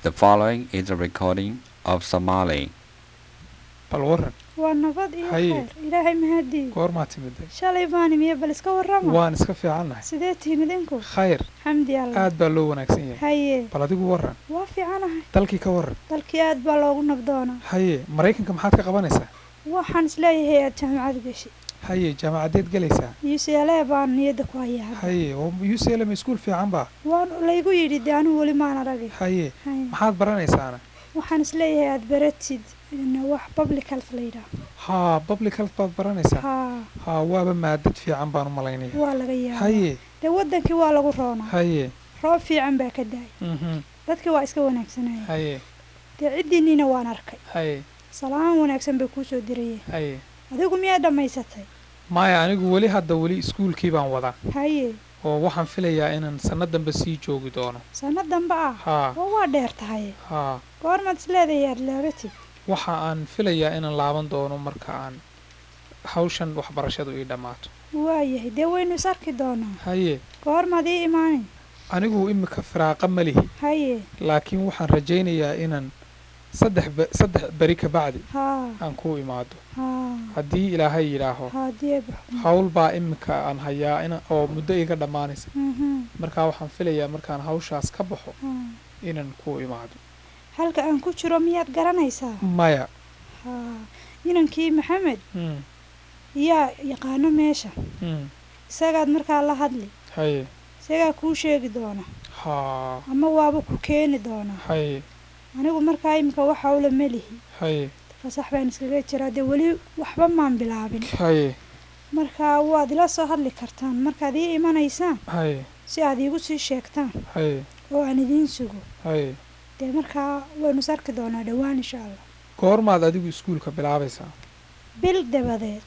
The following is a recording of Somali. bal waran waa nabad iyo Haye. khayr ilaahay mahadii goormaa timiday shalay baan imiye bal iska warrama waan iska fiicannahay sidee tihiin idinku khayr xamdi allah aad baa loo wanaagsan yahay haye bal adigu waran waa fiicanahay dalkii ka waran dalkii aad baa loogu nabdoonaa haye maraykanka maxaad ka qabanaysaa waxaan isleeyahay aad jaamacad gashi haye jaamacadeed gelaysaa ucla baan niyadda ku hayaa hadda haye oo uclm iskuul fiican baa waan laygu yidhi dee anigu weli maan aragay haye haye maxaad baranaysaana waxaan isleeyahay aad baratid in wax public health la yidhaah haa public health baad baranaysaa haa haa waaba maadad fiican baan u malaynaya waa laga yaabaa haye dee waddankii waa lagu roonaa haye roob fiican baa ka daay mhm dadkii waa iska wanaagsanaya haye dee ciddiinniina waan arkay haye salaan wanaagsan bay kuu soo dirayeen haye adigu miyaa dhammaysatay maya anigu weli hadda weli iskuulkii baan wadaa haye oo waxaan filayaa inaan sanno dambe sii joogi doono sanno dambe ah haa oo waa dheer tahay haa goormaad isleedahay aad laagatid waxa aan filayaa inaan laaban doono marka aan hawshan waxbarashadu ii dhammaato waayahay dee waynu is arki doonaa haye goormaad ii imaanin anigu imika firaaqa ma lihi haye laakiin waxaan rajaynayaa inaan saddex be- saddex beri ka bacdi haa aan kuu imaado haa haddii ilaahay yidhaaho haadii baxo hawl baa imika aan hayaa ina oo muddo iga dhammaanaysa mhm markaa waxaan filayaa markaan hawshaas ka baxo haa inaan kuu imaado halka aan ku jiro miyaad garanaysaa maya haa inankii maxamed mm, yaa yaqaano meesha mm, isagaad markaa la hadli haye isagaa kuu sheegi doona haa ama waaba ku keeni doonaa haye anigu markaa iminka wax hawla ma lihi haye fasax baan iskaga jiraa dee weli waxba maan bilaabin haye marka waad ila soo hadli kartaan markaad ii imanaysaan haye si aad iigu sii sheegtaan haye oo aan idiin sugo haye dee markaa waynu is arki doonaa dhowaan insha allah goormaad adigu iskuulka bilaabaysaa bil dabadeed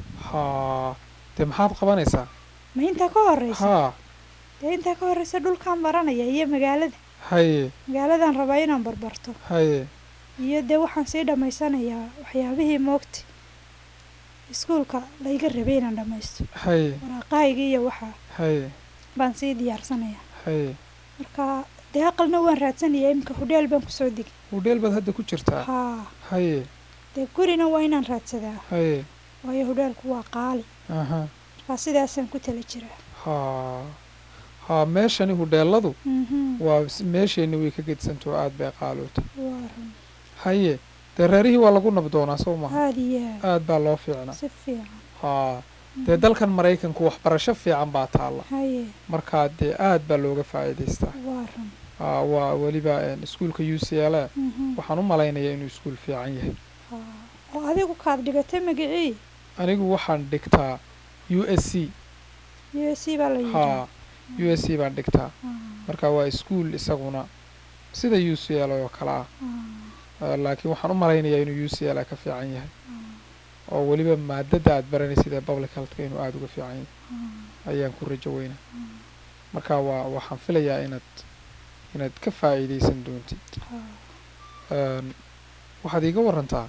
haa dee maxaad qabanaysaa ma intaa ka horreysa haa dee intaa ka horreysa dhulkaan baranaya iyo magaalada haye magaaladan rabaa inaan barbarto haye iyo dee waxaan sii dhammaysanayaa waxyaabihii moogta iskuulka layga rabay inaan dhammaysto haye waraaqahaygii iyo waxaa haye baan sii diyaarsanayaa haye marka dee aqalna waan raadsanayaa iminka hudheel baan kusoo degay hudheel baad hadda ku jirtaa haa haye dee gurina waa inaan raadsadaa haye waayo hudheelku waa qaali aha markaa sidaasaan ku tala jiraa haa haa meeshani hudheeladu mhm waa s- meesheenni way ka gedsanto aad bay qaaloota waa run haye dee reerihii waa lagu nabdoonaa soo maha aada iyo aad aad baa loo fiicnaa si fiican haa dee dalkan maraykanku waxbarasho fiican baa taalla haye markaa dee aad baa looga faa'iidaystaa waa run haa waa weliba een, iskuulka u c l a mhm waxaan u malaynayaa inuu iskuul fiican yahay haa oo adigu kaad dhigatay magicii anigu waxaan dhigtaa u s c u s c baa la haa yidhi u s c baan dhigtaa marka waa iskuul isaguna sida u c l oo kale ah Eh, laakiin waxaan u malaynayaa inuu u c l ka fiican yahay oo weliba maadada aad baranaysid ee public healthka inuu aada uga fiican yahay ayaan ku rajo weynaa marka waa waxaan filayaa inaad inaad ka faa'iidaysan doontid Een, waxaad iiga warantaa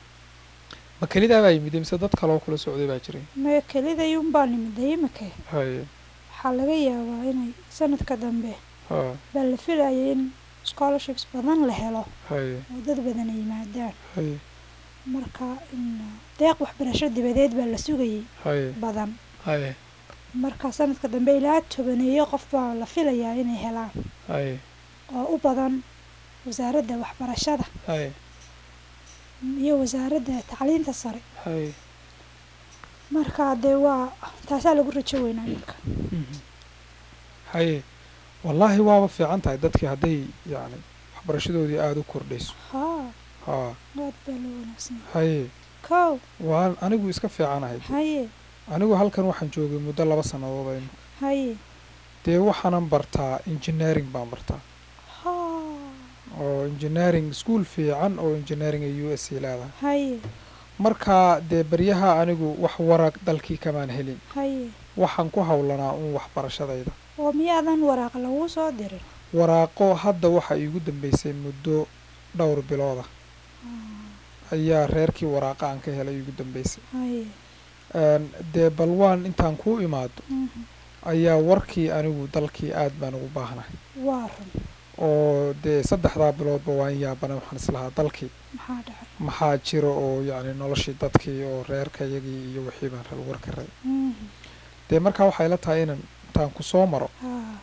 ma kelidaa baa yimid mise dad kaloo kula socday baa jiray maya kelidayuun baa nimiday imika haye waxaa laga yaabaa inay sanadka dambe ha baa la filayay in scholarships badan la helo haye oo dad badan ay yimaadaan haye marka in deeq waxbarasho dibadeed baa la sugayay haye badan haye marka sanadka dambe ilaa tobaneeyo qof baa la filayaa inay helaan haye oo u badan wasaaradda waxbarashada haye iyo wasaaradda tacliinta sare haye marka dee waa taasaa lagu rajo weynaa marka Mhm. haye wallaahi waaba fiican tahay dadkii hadday yacni waxbarashadoodii aada u kordhayso haa haa aad baa loo wanaagsan yahay haye kow waan anigu iska fiicanahay haye anigu halkan waxaan joogay muddo laba sannadood aynu haye dee waxaanan bartaa engineering baan bartaa haa oo engineering school fiican oo engineering ay u s c leedahay haye markaa dee baryaha anigu wax warag dalkii kamaan helin haye waxaan ku howlanaa un waxbarashadayda oo miyaadan waraaq lagu soo dirin waraaqo hadda waxa iigu dambeysay muddo dhowr bilooda ayaa reerkii waraaqa aan ka helay iigu dambeysay haye Een, dee bal waan intaan kuu imaado mhm. ayaa warkii anigu dalkii aad baan ugu baahnahay waa run oo dee saddexdaa biloodba waa in yaabana waxaan islahaa dalkii maxaa dhacay maxaa jira oo yacni noloshii dadkii oo reerka iyagii iyo wixii baan raba warka rabay Mhm. dee markaa waxay la tahay inaan intaan ku soo maro haa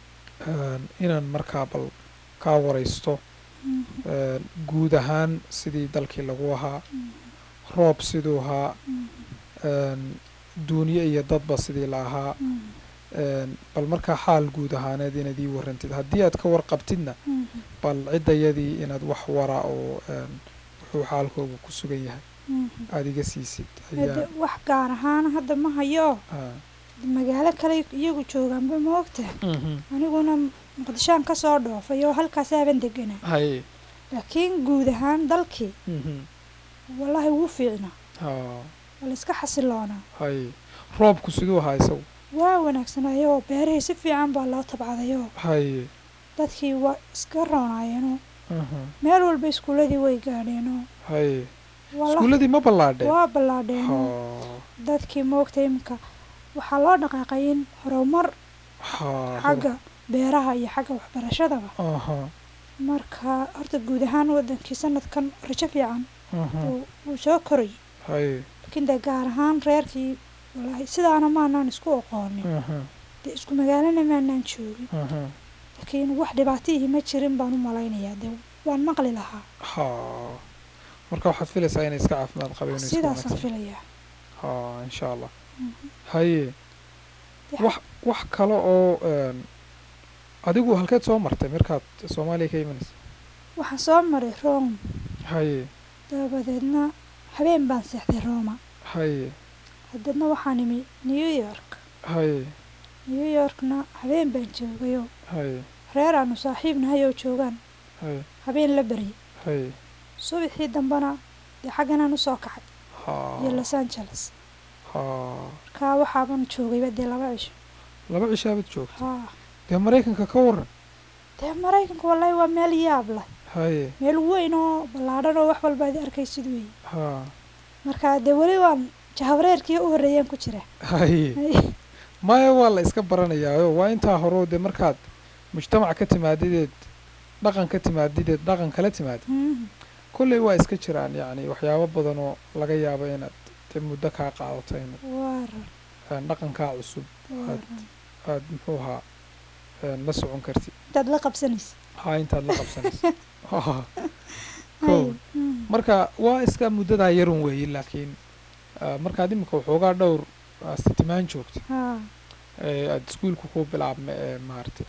een, inaan markaa bal kaa waraysto Mhm. een, guud ahaan sidii dalkii lagu ahaa Mhm. roob siduu ahaa Mhm. een, duunyo iyo dadba sidii la ahaa Mhm. een, bal markaa xaal guud ahaaneed inaad ii warrantid haddii aad ka warqabtidna Mhm. bal ciddayadii inaad wax wara oo een, wuxuu xaalkooga ku sugan yahay Mhm. aada iga siisid Hade ayaa wax gaar ahaan hadda ma hayo ah, magaalo kale iyagu joogaanba ma ogtahay mhm. aniguna muqdishoan ka soo dhoofay oo halkaas aaban deganaa haye laakiin guud ahaan dalkii mhm. wallaahi wuu fiicnaa haa waa la iska xasiloonaa haye roobku siduu ahaa isagu waa wanaagsanayoo beerihii si fiican baa loo tabcadayoo haye dadkii waa iska roonaayeenoo mhm. meel walba iskuuladii way gaadheenoo haye walla- iskuulladii ma ballaadheen waa ballaadheenoo haa dadkii moogta imika waxaa loo dhaqaaqay in horumar haa xagga beeraha iyo xagga waxbarashadaba aha marka horta guud ahaan wadankii sanadkan rajo fiican mhm. wuu- wuu soo korayay haye laakiin dee gaar ahaan reerkii wallaahi sidaana maanaan isku aqoonin mhm. dee isku magaalana maanaan joogin mhm. laakiin wax dhibaatihii ma jirin baan u malaynayaa dee waan maqli lahaa haa marka waxaad filaysaa inay iska caafimaad qabeen oo iska sidaasaan wanaagsan filayaa haa insha allah Mhm. haye Dee wax wax kale oo een, adigu halkeed soo martay markaad soomaaliya ka imanaysa waxaan soo maray rome haye dabadeedna habeen baan seexday roma haye hadeedna waxaan imi new york haye new yorkna habeen baan joogayoo haye reer aanu saaxiibnahay oo joogaan haye habeen la baryay haye subaxii dambena dee xagganaan usoo kacay iyo haa los angeles haa markaa waxaaban joogayba dee laba cisho laba cishaabaad joogta haa dee maraykanka ka waran dee maraykanka wallaahi waa meel yaab leh haye meel weyn oo ballaadhan oo wax walba ad arkaysid weeye haa marka dee weli waan jahawareerkii u horreeyaan ku jira haye maya waa la iska baranayaayo waa intaa horeo dee markaad mujtamac ka timaadideed dhaqan ka timaadideed dhaqan kala timaadid Mhm. kolley waa iska jiraan yacni waxyaabo badan oo laga yaabo inaad dee muddo kaa qaadato inaad waa ran een, dhaqankaa cusub waa Had- ran aad muxuu ahaa een, la socon kartid intaad la qabsanaysa haa intaad la qabsanayso Ha, Hay. kow Mhm. marka waa iska muddadaa yarun weeye laakiin ah, markaad imika waxoogaa dhowr ah, sitimaan joogta haa ee aad iskuulka ku bilaabma ee maaragtay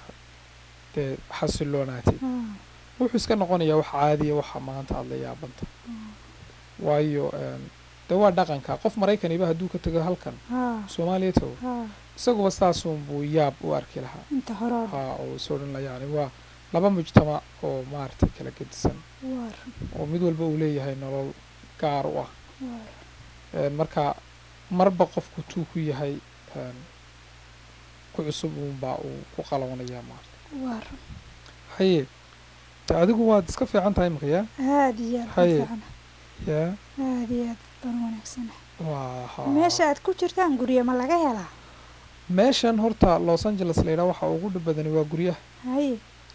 dee xasiloonaatid haa wuxuu iska noqonayaa wax caadiya waxa maanta aad la yaabanta haa waayo een, dee waa dhaqanka qof maraykaniba hadduu ka tago halkan haa soomaaliya tago haa isaguba saasun buu yaab u arki lahaa inta hore oo dhan. haa oo is odhan la yacni waa laba mujtamac oo maaragtay kala gedisan waa ran oo mid walba uu leeyahay nolol gaar u ah waa ran Een, marka marba qofku tuu ku yahay een, ku cusub uunbaa uu ku qaloonayaa maarata waa ran haye de adigu waad iska fiican tahay imika yaa aad iyo aad Haye. baan fiicana yaa aad iyo aad baan wanaagsana waa haa meesha aad ku jirtaan guryo ma laga helaa meeshan horta los angeles la yidhaha waxa ugu dhib badani waa guryaha haye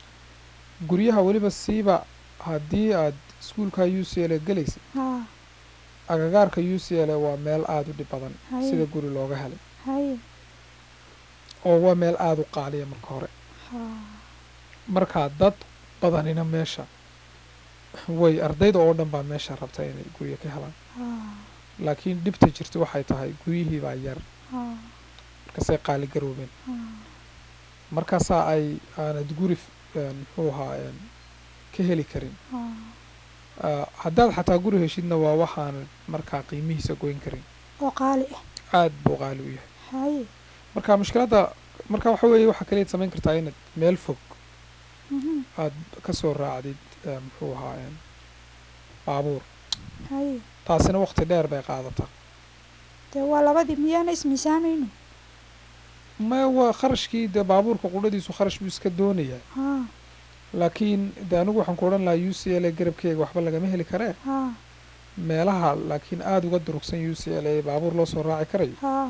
guryaha weliba siiba haddii aad iskuulka u c l gelaysa haa agagaarka u c l waa meel aada u dhib badan Haye. sida guri looga helay haye oo waa meel aada u qaaliya marka hore haa marka dad badanina meesha way ardayda oo dhan baa meesha rabta inay guryo ka helaan haa laakiin dhibta jirta waxay tahay guryihii baa yar haa markaasay qaali garoobeen haa markaasaa ay aanad guri f- een, muxuu ahaa een, ka heli karin haa Ah, haddaad xataa guri heshidna waa waxaanad markaa qiimihiisa goyn karin oo qaali ah aad buu qaali u yahay haye marka mushkiladda marka waxa weeye waxaa kaliyaad samayn kartaa inaad meel fog mhm, aad ka soo raacdid eh, muxuu ahaa een, baabuur haye taasina waqti dheer bay qaadataa dee waa labadii miyaana ismiisaamayno ma waa kharashkii dee baabuurka qudhadiisu kharash buu iska doonayaa haa laakiin de anigu waxaan ku odhan lahaa u c l a garabkeega waxba lagama heli karee haa meelaha laakiin aada uga durugsan u c l a baabuur loo soo raaci karayo haa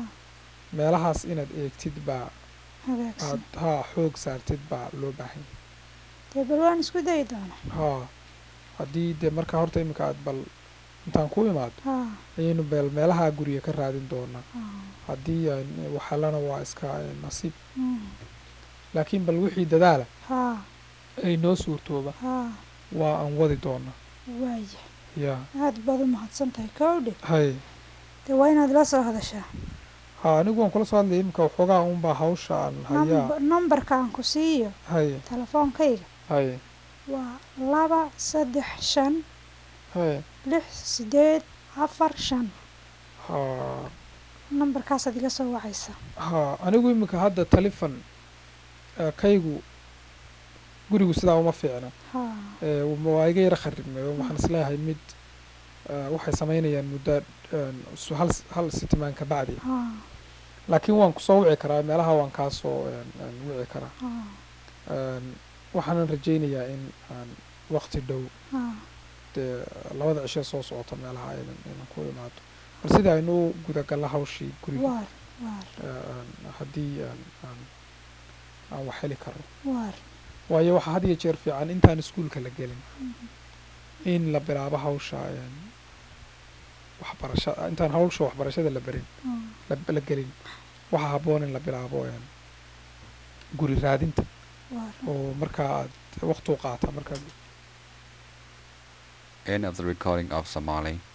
meelahaas inaad eegtid baa hagaagsan aad haa xoog saartid baa loo baahan yahay dee bal waan isku dayi doonaa haa haddii dee markaa horta iminka aad bal intaan ku imaado haa ayaynu beel meelaha guriga ka raadin doonaa haa haddii aan waxalana waa iska eh, nasiib mm, laakiin bal wixii dadaala haa ay noo suurtooba haa waa aan wadi doonaa waaya yaa aad baad u mahadsan tahay kowdhe hay dee waa inaad la soo hadashaa haa anigu waan kula soo hadlaya iminka waxoogaa unbaa hawsha aan hayaa Number- numberka aan ku siiyo hay telefoonkayga hay waa laba saddex shan hay lix sideed afar shan haa nambarkaasaad iga soo wacaysa haa anigu iminka hadda telefon eh, kaygu gurigu sidaa uma fiicna haa Eh, waa iga yara kharibmay oo waxaan isleeyahay mid eh, waxay samaynayaan muddo eh, su- hal s- hal sitimaan ka bacdi haa laakiin waan kusoo wici karaa meelaha waan kaasoo eh, eh, wici karaa haa Eh, waxaanan rajaynayaa in aan waqti dhow haa dee labada cisho soo socota meelaha aynan aynan ku imaado bal sida aynu u gudagalla hawshii guriga waar waar eh, aan- haddii aan aan aan wax heli karno waar waayo waxaa had iyo jeer fiican intaan iskuulka la gelin in la bilaabo hawsha een, waxbarasha intaan hawsha waxbarashada la berin haa la, la gelin waxaa habboon in la bilaabo een, guri raadinta waar oo markaa aad waqti u qaata markaa End of the recording of Somali.